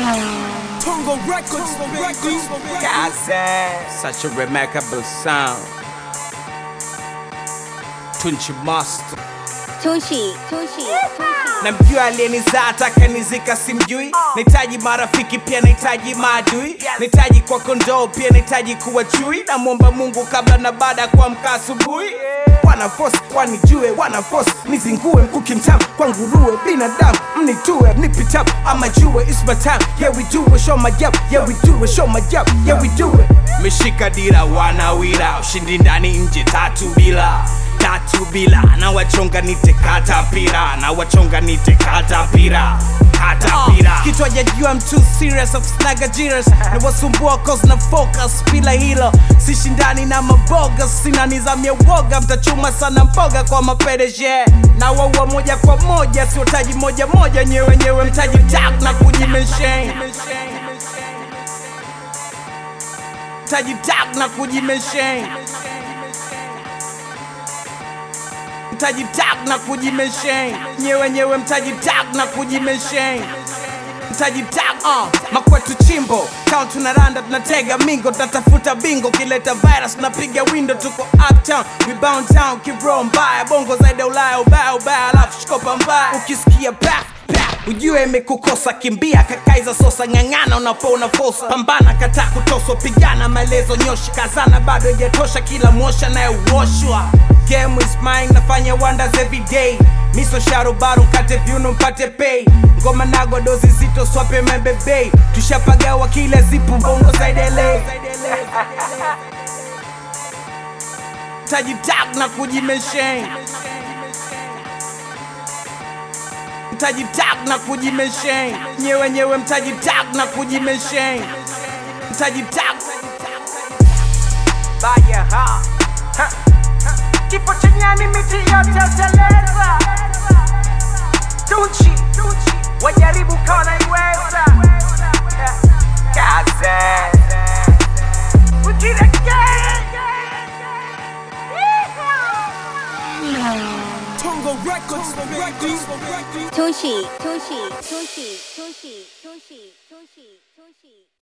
Tongo Records, baby. Kazan, such a remarkable sound. Tunchi Master Tunchi, Tunchi, Tunchi. namjua aliyenizaa ataka nizika simjui nahitaji marafiki pia nahitaji maadui nahitaji kwa kondoo pia nahitaji kuwa chui namwomba mungu kabla na baada ya kuamka asubuhi wanafosi wanijue wanafosi nizingue mkuki mtamu kwa nguruwe binadamu mnitue mnipitap ama jue It's my time yeah we do it show my gap yeah we do it show my gap yeah we do it meshika dira wanawira ushindi ndani nje tatu bila tatu bila na wachonga nite katapira na wachonga nite katapira katapira uh, kichwa jajua I'm too serious of snaga jiras na wasumbua cause na focus bila hilo sishindani na maboga sina nizam ya woga mtachuma sana mboga kwa mapedeje na waua moja kwa moja siotaji moja moja nyewe nyewe mtaji tak na kujimesheni mtaji tak na kujimesheni mtaji tag na kujimesheni nyewe nyewe mtaji tag na kujimesheni mtaji tag uh. makwetu chimbo kao tunaranda tunatega mingo tunatafuta bingo kileta virus tunapiga window tuko uptown we bound town kibro mbaya bongo zaidi ya ulaya ubaya ubaya alafu shikopa mbaya ukisikia paf paf, ujue imekukosa kimbia kakaiza sosa ng'ang'ana unapona fosa pambana kata kutoswa pigana maelezo nyoshi kazana bado ijatosha kila mosha nayeuoshwa game is mine nafanya wonders every day miso sharo baro mkate viuno mpate pay ngoma nago dozi zito swape mebebe tushapagawa kila zipu bongo zaidele taji tag na kujimesheni mtaji tag na kujimesheni nyewe nyewe mtaji tag na kujimesheni mtaji tag baya ha ha kifo cha nyani miti yote uteleza Tunchi wajaribu kaona iweza kaze Tongo Records, baby. Tunchi, Tunchi, Tunchi, Tunchi.